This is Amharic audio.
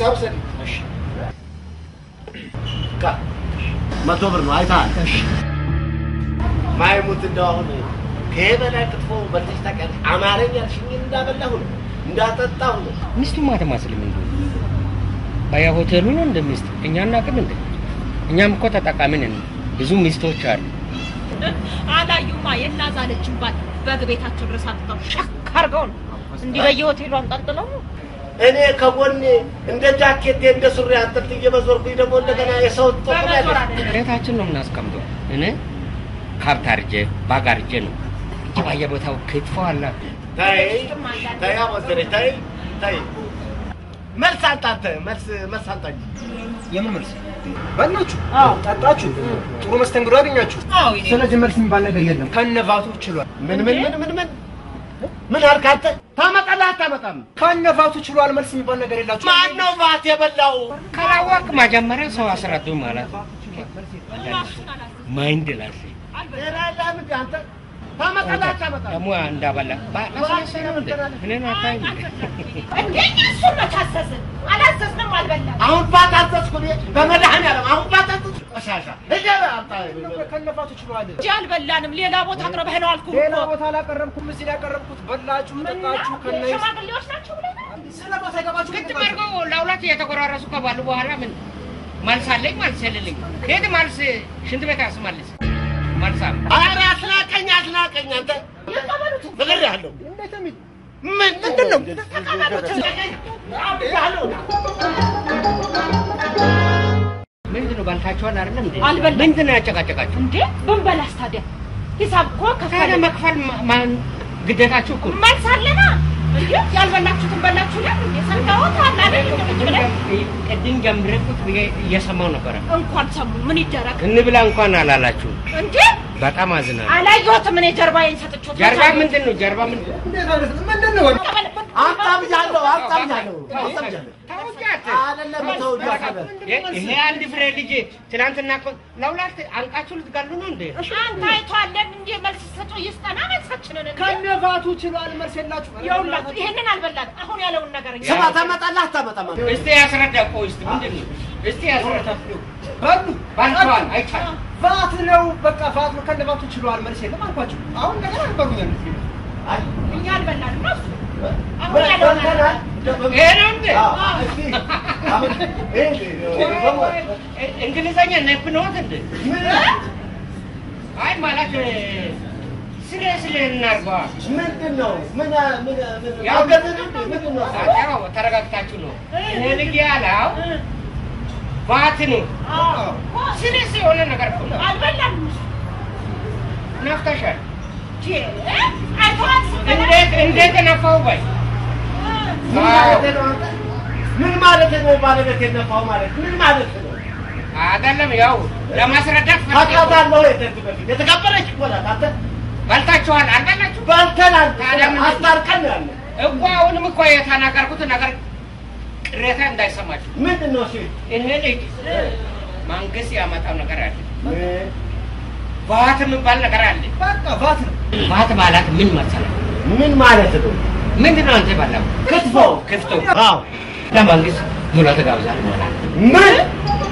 ውሰድ። ካ መቶ ብር ነው አይተሃል። ማይሙት እንደው አሁን ከይሄ በላይ ክትፎ በልተሽ ታውቂያለሽ? አማረኝ ያልሽኝን እንዳበላሁ ነው እንዳጠጣሁ ነው። ሚስቱማ አትመስልም እንዴ? ባያ ሆቴሉ ነው እንደ ሚስት እኛ እናቅም እንዴ? እኛም እኮ ተጠቃሚ ነን። ብዙ ሚስቶች አሉ። አላዩማ የናዛለችን ባል በግ ቤታቸው ድረስ አጥተው ሸክ አድርገው ነው እንዲህ በየሆቴሉ አንጠልጥለው ነው። እኔ ከጎኔ እንደ ጃኬቴ እንደ ሱሪ አንጠልጥዬ በዞርኩኝ ደግሞ እንደገና የሰው ትጠቁሚያለሽ። ቤታችን ነው የምናስቀምጠው። እኔ ከብት አርጄ ባግ አርጄ ነው እንጂ በየቦታው ክትፎ አለ። ተይ ተይ አሞዘረች ተይ ተይ መልስ አንተ አንተ መልስ መልስ አንተ እንጂ የምን መልስ? በላችሁ፣ ጠጣችሁ፣ ጥሩ መስተንግዶ አገኛችሁ። ስለዚህ መልስ የሚባል ነገር የለም። ከነቫቱ ችሏል። ምን ምን ምን ምን ምን ምን አልክ አንተ? ታመጣለህ አታመጣም? ከነቫቱ ችሏል። መልስ የሚባል ነገር የላችሁ። ማን ነው ቫት የበላው? ካላወቅ መጀመሪያ ሰው አስረዱ ማለት ነው። ማይንድ ላሴ ራላም አንተ ታመጣለህ አታመጣም? ደግሞ እንዳበላ ባላስነሳ ነው እንዴ? እኔን አታይም እንዴ? እንደኛ እሱን መች አዘዝን? አላዘዝንም፣ አልበላም። አሁን ባት አዘዝኩ እኔ በመድኃኒዓለም አሁን ባት አዘዝኩ። ቆሻሻ ሂጅ አምጣ። ከነቫቱ ችሏል። እንጂ አልበላንም። ሌላ ቦታ አቅርበህ ነው አልኩህ ሌላ እኮ። ቦታ አላቀረብኩም። እዚህ ላይ ያቀረብኩት በላችሁ፣ ጠጣችሁ። ከነ ሽማግሌዎች ናቸው ብለህ ነው? ስለ ቦታ አይገባችሁ። ግጥም አድርገው ለሁለት እየተቆራረሱ ከባሉ በኋላ ምን መልስ አለኝ መልስ የሌለኝ ሄድ መልስ ሽንት ቤት አስመልስ መልስ አለ ኧረ አስናቀኝ አስናቀኝ አንተ እነግርሃለሁ። ምን ምንድን ነው? አብያለሁ። ምንድን ነው በልታችኋል አይደለም እንዴ አልበላም። ምንድን ነው ያጨቃጨቃችሁ እንዴ ብንበላስ ታዲያ ሂሳብ እኮ ታዲያ ከፈለ መክፈል ማ- ማን ግዴታችሁ እኮ ነው። መልስ አለና እንዴ ያልበላችሁትን በላችሁ ለ የሰንጋዎት አላለ ቅድም ጀምሬ ቁጭ ብዬ እየሰማው ነበረ እንኳን ሰሙ ምን ይደረግ እንብላ እንኳን አላላችሁ እንዴ በጣም አዝናለሁ አላየሁትም እኔ ጀርባዬን ሰጥቼው ጀርባ ምንድን ነው ጀርባ ምንድን ነው ምንድን ነው? አምጣ ብያለሁ፣ አምጣ ብያለሁ፣ አምጣ ብያለሁ። ታውቂያት አይደለም ተው እያሰበ ይሄ አንድ ፍሬ ልጅ ትናንትና እኮ ለሁለት አንቃችሁ ልትጋሉ ነው እንዴ አንተ አይቷለን እንዴ መልስ ሰጡ ይስጠና መልሳችንን እንዴ ከነቫቱ ችሏል። መልስ የላችሁ። ይኸውላችሁ ይሄንን አልበላን አሁን ያለውን ነገር እኛ ስማ ታመጣለህ አታመጣም? እስቲ ያስረዳ ቆይ እስቲ ምንድን ነው እስቲ ያስረዳ በሉ ባልተዋል አይቻልም ቫት ነው በቃ ቫት ነው። ከነቫቱ ችሏል። መልስ የለም አልኳችሁ። አሁን እንደገና ነበሩ ያሉት እኛ አልበላንም ነው እሱ አሁን ምን ያለውን ነገር በልተናል? ይሄ ነው እንዴ አዎ፣ እስኪ አሁን ይሄ በሞት እንግሊዘኛ ነብነዎት እንዴ ምን አይ ማለት ስለ ስለ እናርገዋ ምንድን ነው? ምን ምን ምን ያው አገዘን እንዴ? ምንድን ነው? ያው ተረጋግታችሁ ነው እኔ ልጅ ያለው ባት ነው ስለ የሆነ ነገር እኮ ነው አልበላንም እሱ ነፍተሻል ቼ አይቷል እንዴት እንዴት ነፋው ባይ ምን ማለት ነው አንተ? ምን ማለት ነው? ባለቤት የነፋው ማለት ምን ማለት ነው? አይደለም ያው ለማስረዳት ፈልጌ ነው። ታውቃታለህ ወይ? ከዚህ በፊት የተከበረች እኮ ናት። አንተ በልታችኋል አልበላችሁ በልተናል። ታዲያ ምንድን ነው? አስታርቀን ነው ያለ። እኮ አሁንም እኮ የተናገርኩት ነገር ቅሬታ እንዳይሰማችሁ ምንድን ነው እሱ? ይሄ ልጅ መንግስት ያመጣው ነገር አለ ባት የሚባል ነገር አለ በቃ ቫት ነው። ባት ማለት ምን መሰለህ ምን ማለት ነው? ምንድን ነው አንተ በላው ክትፎ ክፍቶ አዎ ለመንግስት ሙላ ተጋብዛል ማለት ምን